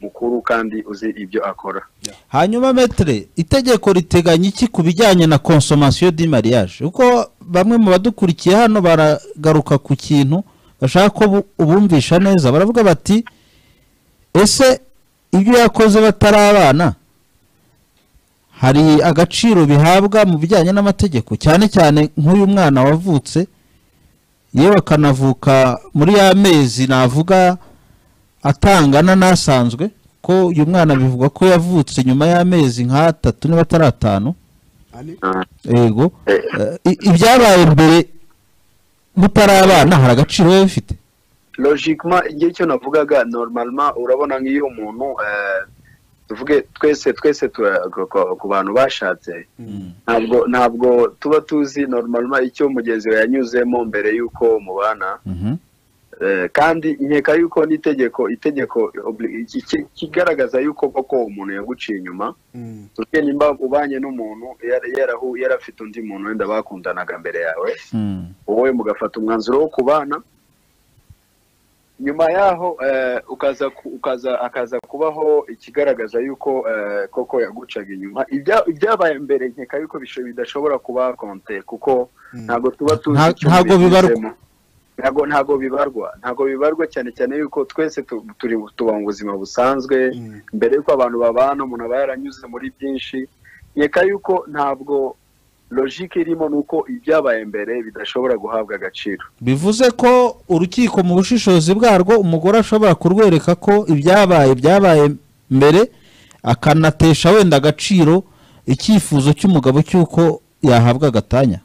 mukuru kandi uzi ibyo akora hanyuma metere itegeko riteganya iki ku bijyanye na konsomasiyo di mariage kuko bamwe mu badukurikiye hano baragaruka ku kintu bashaka ko bu- ubumvisha neza baravuga bati ese ibyo yakoze batarabana hari agaciro bihabwa mu bijyanye n'amategeko cyane cyane nk'uyu mwana wavutse yewe akanavuka muri ya mezi navuga atangana n'asanzwe ko uyu mwana bivugwa ko yavutse nyuma y'amezi nk'atatu niba atari atanu Ani? yego Eh, i- ibyabaye mbere mutarabana hari agaciro biba bifite logiquement igihe cyo navugaga normalement urabona nk'iyo umuntu eh, tuvuge twese twese tura- ku- ku- ku bantu bashatse ntabwo ntabwo tuba tuzi normalement icyo mugenzi we yanyuzemo mbere y'uko mubana Mhm. Eh, kandi nkeka y'uko n'itegeko itegeko obli- iki- iki- kigaragaza y'uko koko umuntu yaguciye inyuma Mm. tuvuge nimba ubanye n'umuntu yara- yarahu- yari afite undi muntu wenda bakundanaga mbere yawe Mm. wowe mugafata umwanzuro wo kubana nyuma yaho eh, ukaza ku- ukaza akaza kubaho ikigaragaza yuko eh, koko yagucaga inyuma Ibya- ibyabaye mbere nkeka yuko bisho- bidashobora kuba konte kuko ntabwo tuba tuzi Nta- icyo ntago bibarwa. bizemo. ntago ntago bibarwa ntago bibarwa cyane cyane yuko twese tu- turi tuba mu buzima busanzwe Mm. mbere yuko abantu babana umuntu aba yaranyuze muri byinshi nkeka yuko ntabwo logike irimo ni uko ibyabaye mbere bidashobora guhabwa agaciro bivuze ko urukiko mu bushishozi bwarwo umugore ashobora kurwereka ko ibyabaye byabaye mbere akanatesha wenda agaciro icyifuzo cy'umugabo cy'uko yahabwa agatanya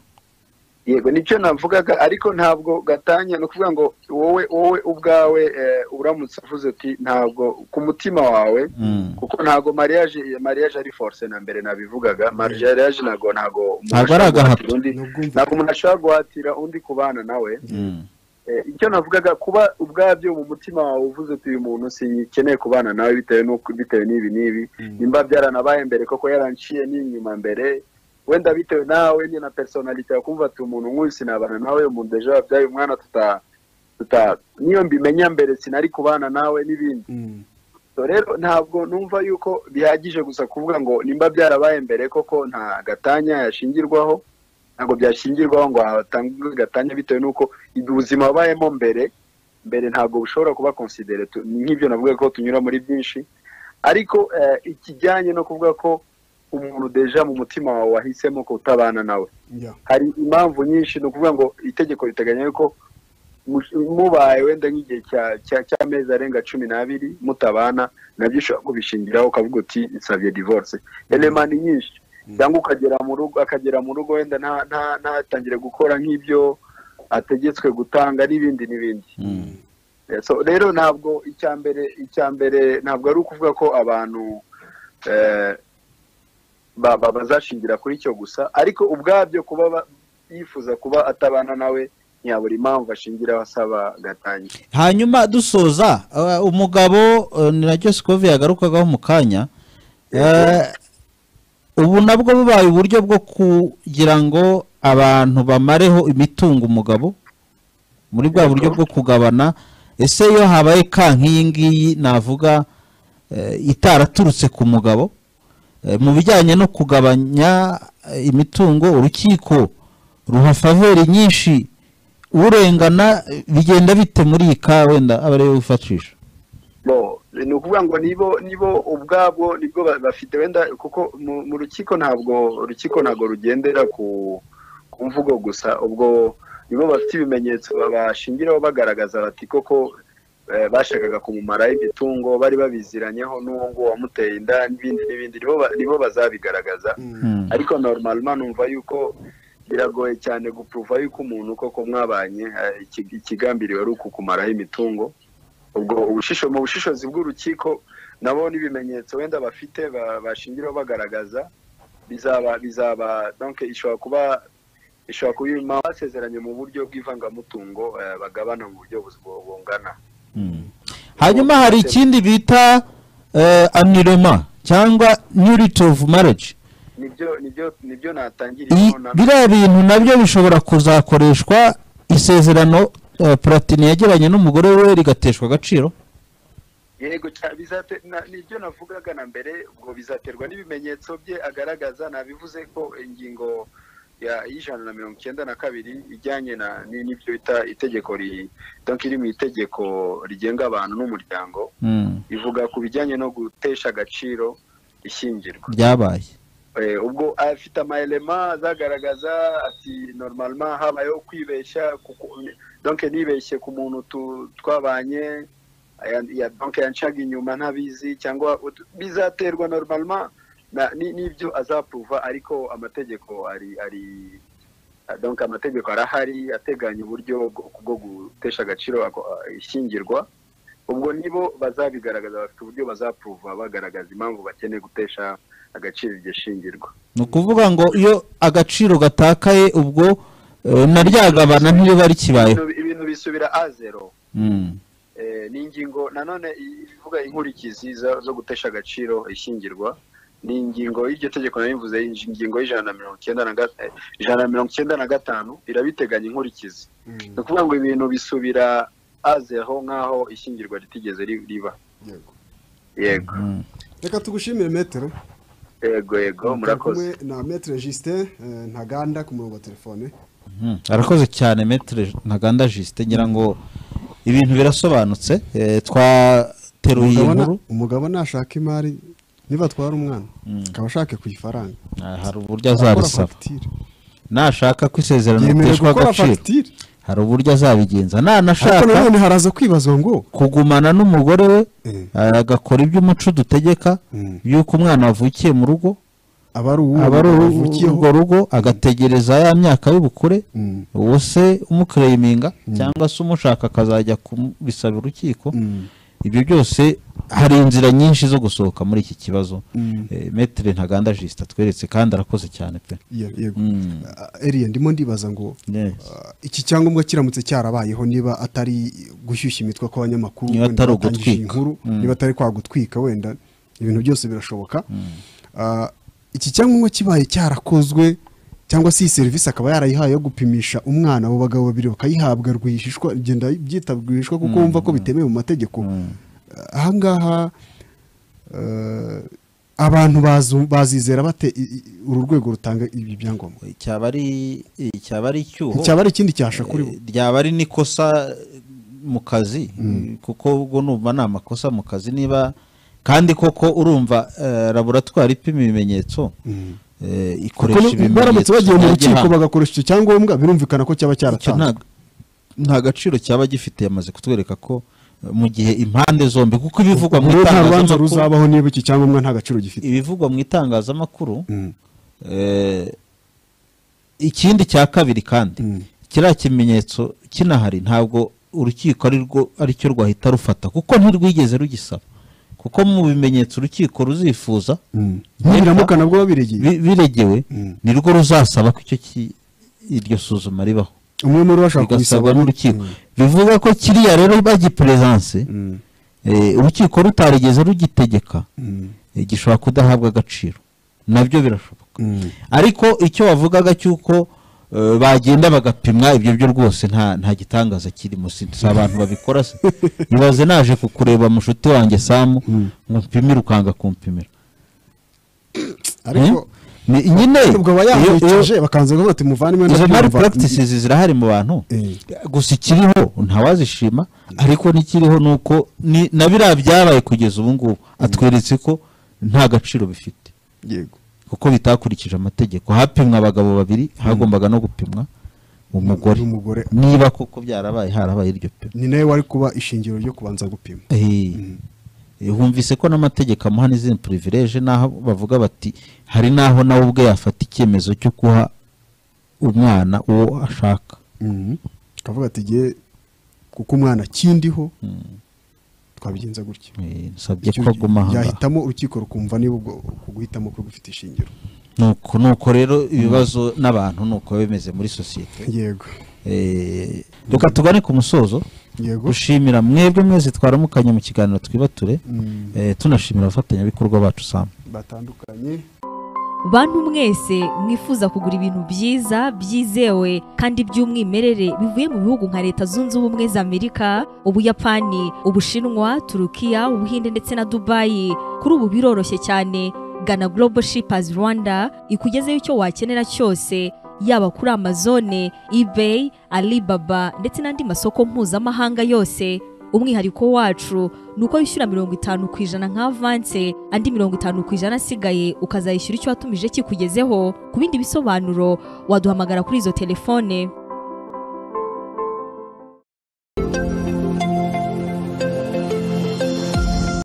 yego nicyo navugaga ariko ntabwo gatanya ni ukuvuga ngo wowe wowe ubwawe eh, uramutse uvuze uti ntabwo ku mutima wawe Mm. kuko ntabwo mariage mariage ari force na mbere nabivugaga mariage ntabwo ntabwo umuntu Ntabwo ari ashobora agahato. guhatira undi- Nubwumva- ntabwo umuntu ashobora guhatira undi kubana nawe Mm. Eh, icyo navugaga kuba ubwabyo mu mutima wawe uvuze uti uyu muntu sikeneye kubana nawe bitewe n'uko bitewe n'ibi n'ibi nimba byaranabaye mbere koko yaranciye n'inyuma mbere wenda bitewe nawe ni na personality yakumva ati umuntu nk'uyu sinabana nawe umuntu ejo wabyaye umwana tuta tuta niyo mbimenya mbere sinari kubana nawe n'ibindi Mm. So rero ntabwo numva yuko bihagije gusa kuvuga ngo nimba byarabaye mbere koko nta gatanya yashingirwaho ntabwo byashingirwaho ngo hatangwe gatanya bitewe n'uko ubuzima wabayemo mbere mbere ntabwo bushobora kuba konsidere tu- nk'ibyo navuga ko tunyura muri byinshi ariko eh, ikijyanye no kuvuga ko umuntu deja mu mutima wawe wahisemo kutabana nawe Ya. hari impamvu nyinshi ni ukuvuga ngo itegeko riteganya yuko mu- mubaye wenda nk'igihe cya- cya- cy'amezi arenga cumi n'abiri mutabana nabyo ushobora kubishingiraho ukavuga uti nsabye divorce elema ni nyinshi cyangwa ukagera mu rugo akagera mu rugo wenda nta- nta- ntatangire gukora nk'ibyo ategetswe gutanga n'ibindi n'ibindi Mm. Eh, so rero ntabwo icya mbere icya mbere ntabwo ari ukuvuga ko abantu eh, ba- ba- bazashingira kuri cyo gusa ariko ubwabyo kuba ba- yifuza kuba atabana nawe ntiyabura impamvu ashingiraho asaba gatanya hanyuma dusoza eh, umugabo eh, ni nacyo sikovi yagarukagaho mu kanya Eh, ubu nabwo bubaye uburyo bwo kugira ngo abantu bamareho imitungo umugabo muri bwa buryo bwo kugabana ese iyo habaye ka nk'iyi ngiyi navuga eh, itaraturutse ku mugabo eh, mu bijyanye no kugabanya eh, imitungo urukiko ruha faveri nyinshi urengana eh, bigenda bite muri iyi ka wenda aba ariyo wifatisha bo ni ukuvuga ngo nibo nibo ubwabo nibwo ba- bafite wenda kuko mu mu rukiko ntabwo urukiko ntabwo rugendera ku ku mvugo gusa ubwo nibo bafite ibimenyetso bashingiraho bagaragaza bati koko eh, bashakaga kumumaraho imitungo bari babiziranyeho n'uwo nguwo wamuteye inda n'ibindi n'ibindi nibo ba- nibo bazabigaragaza Mm. ariko normalima numva yuko biragoye cyane gupuruva yuko umuntu koko mwabanye eh, iki- ikigambiriwe ari ukukumaraho imitungo ubwo ubushisho mu bushishozi bw'urukiko nabo n'ibimenyetso wenda bafite ba- bashingiraho bagaragaza bizaba bizaba donc ishobora kuba ishobora kuba impamvu basezeranye mu buryo bw'ivangamutungo eh, bagabana mu buryo bu- bungana hanyuma hari ikindi bita eh, annulema cyangwa nurity of marriage nibyo nibyo nibyo natangiriye Iyi- biriya bintu nabyo bishobora kuzakoreshwa isezerano eh, platini yagiranye n'umugore we rigateshwa agaciro yego ca- bizate- na- nibyo navugaga na mbere ubwo bizaterwa n'ibimenyetso bye agaragaza nabivuze ko ingingo ya- y'ijana na mirongo icyenda na kabiri ijyanye na- ni- n'ibyo bita itegeko ri- donc iri mu itegeko rigenga abantu n'umuryango Mm, ivuga ku bijyanye no gutesha agaciro ishyingirwa byabaye Eh, ubwo afite amayelema azagaragaza ati normalement habayeho kwibeshya kuko donc nibeshye ku muntu tu- twabanye aya- ya donc yancaga inyuma ntabizi cyangwa ut- bizaterwa normalement na- ni- n'ibyo azapuruva ariko amategeko ari ari donc amategeko arahari ateganya uburyo bwo- bwo gutesha agaciro ako- ishyingirwa ubwo nibo bazabigaragaza bafite uburyo bazapuruva bagaragaza impamvu bakeneye gutesha agaciro iryo shingirwa ni ukuvuga ngo iyo agaciro gatakaye ubwo eh, na ryagabana ntiriba rikibayeho Ibintu- ibintu bisubira a zero Mm, Eh, ni ingingo nanone i- ivuga inkurikizi zo zo gutesha agaciro ishyingirwa ni ingingo y'iryo tegeko nabivuze ingi- ingingo y'ijana na mirongo icyenda na ga- eh, ijana na mirongo icyenda na gatanu irabiteganya inkurikizi ni ukuvuga ngo ibintu bisubira a zero nk'aho ishyingirwa ritigeze ri- riba Yego. yego mm. reka tugushimire metero yego yego Turi murakoze kumwe na metero justin eh, ntaganda ku murongo wa telefone Mhm. arakoze cyane metere ntaganda jisite ngira ngo ibintu birasobanutse eh, twateruye Umugabo na- inkuru umugabo nashaka imari niba atwara umwana akaba ashaka ku ifaranga Ah, hari uburyo Akora azabisaba fagitire nashaka ko isezerano yemerewe riteshwa gukora agaciro fagitire hari uburyo azabigenza ariko nanashaka nanone haraza kwibazwa ngo kugumana n'umugore we Mm. agakora iby'umuco dutegeka Mm. y'uko umwana wavukiye mu rugo aba ari uwo aba ari wavukiyeho. urwo rugo agategereza ya myaka y'ubukure Mm. uwo se umukureyiminga cyangwa se umushaka akazajya kubisaba urukiko Mm. ibyo byose hari inzira nyinshi zo gusohoka muri iki kibazo Mm. Eh, metere ntaganda jisita atweretse kandi arakoze cyane pe Ye- yego Mm. Ah, eriya ndimo ndibaza ngo Yes. ah, iki cyangombwa kiramutse cyarabayeho niba atari gushyushya imitwe kw'abanyamakuru Niba wenda atari batangije iyi ugutwika. nkuru, Mm. niba atari kwa gutwika wenda ibintu byose birashoboka Ah, iki cyangombwa kibaye cyarakozwe cyangwa se iyi serivisi akaba yarayihaye yo gupimisha umwana abo bagabo babiri bakayihabwa rwihishwa genda byita rwihishwa kuko wumva ko bitemewe mu mategeko ahangaha eh, abantu bazu- bazizera bate i- i- uru rwego rutanga ibi byangombwa cyaba ari cyaba ari icyuho cyaba ari ikindi cyasha kuri bo Eh, ryaba ari n'ikosa mu kazi kuko ubwo numva ni amakosa mu kazi niba kandi koko urumva eh, laboratwari ipima ibimenyetso eh, ikoresha Kuko baramutse bagiye mu rukiko by'igihango. bagakoresha icyo cyangombwa birumvikana ko cyaba Icyo cyaratanzwe nta- nta gaciro cyaba gifite yamaze kutwereka ko eh, mu gihe impande zombi kuko ibivugwa mu Rero nta rubanza itangazamakuru ruzabaho niba iki cyangombwa nta gaciro gifite ibivugwa mu itangazamakuru Mm. Eh, ikindi cya kabiri kandi Mm. kiriya kimenyetso kinahari ntabwo urukiko ari rwo aricyo rwahita rufata kuko ntirwigeze rugisaba kuko mu bimenyetso urukiko ruzifuza Mm. nibiramuka nabwo babiregeye bi- biregewe Mm. nirwo ruzasaba ko icyo ki- iryo suzuma ribaho umwe muri bo bigasabwa ashobora kubisaba n'urukiko Mm. bivuga ko kiriya rero bagiperesanse Mm. eh, urukiko rutarigeze rugitegeka Mm. eh, gishobora kudahabwa agaciro nabyo birashoboka Mm. ariko icyo wavugaga cy'uko eh, bagenda bagapimwa ibyo byo rwose nta nta gitangaza kirimo si si abantu babikora se ibaze naje kukureba mushuti wanjye samu ngo mpimire ukanga kumpimira ariko Hmm? Ni- nyine ubwo iyo- iyo- bayamwicaje bakanze kuvuga ati muvandimwe izo mari ndabyumva." practices zirahari mu bantu Eh. gusa ikiriho ntawazishima ariko n'ikiriho ni uko ni- na biriya byabaye kugeza ubu ngubu atweretse ko nta gaciro bifite yego kuko bitakurikije amategeko hapimwa abagabo babiri hagombaga no gupimwa umugore N'umugore. niba koko byarabaye harabaye iryo pima ni nawe wari kuba ishingiro ryo kubanza gupima Eh, eh, humvise ko n'amategeko amuha n'izindi purivileje n'aho bavuga bati hari n'aho nawe ubwe yafata icyemezo cyo guha umwana uwo ashaka akavuga ati igihe kuko umwana akindiho twabigenza gutya Eh, nsabye Icyo ko aguma aha ngaha. yahitamo urukiko rukumva niba ubwo uku guhitamo ko gufite ishingiro nuko nuko rero ibibazo n'abantu nuko biba bimeze muri sosiyete yego Eh, reka tugane ku musozo yego gushimira mwebwe mwese twaramukanye mu kiganiro twibature eh, tunashimira abafatanyabikorwa bacu samu batandukanye bantu mwese mwifuza kugura ibintu byiza byizewe kandi by'umwimerere bivuye mu bihugu nka leta zunze ubumwe za amerika ubuyapani ubushinwa turukiya ubuhinde ndetse na dubayi kuri ubu biroroshye cyane gana global shippers rwanda ikugezeho icyo wakenera cyose yaba kuri amazone ebay alibaba ndetse n'andi masoko mpuzamahanga yose umwihariko wacu ni uko wishyura mirongo itanu ku ijana nka avanse andi mirongo itanu ku ijana asigaye ukazayishyura icyo watumije kikugezeho ku bindi bisobanuro waduhamagara kuri izo telefone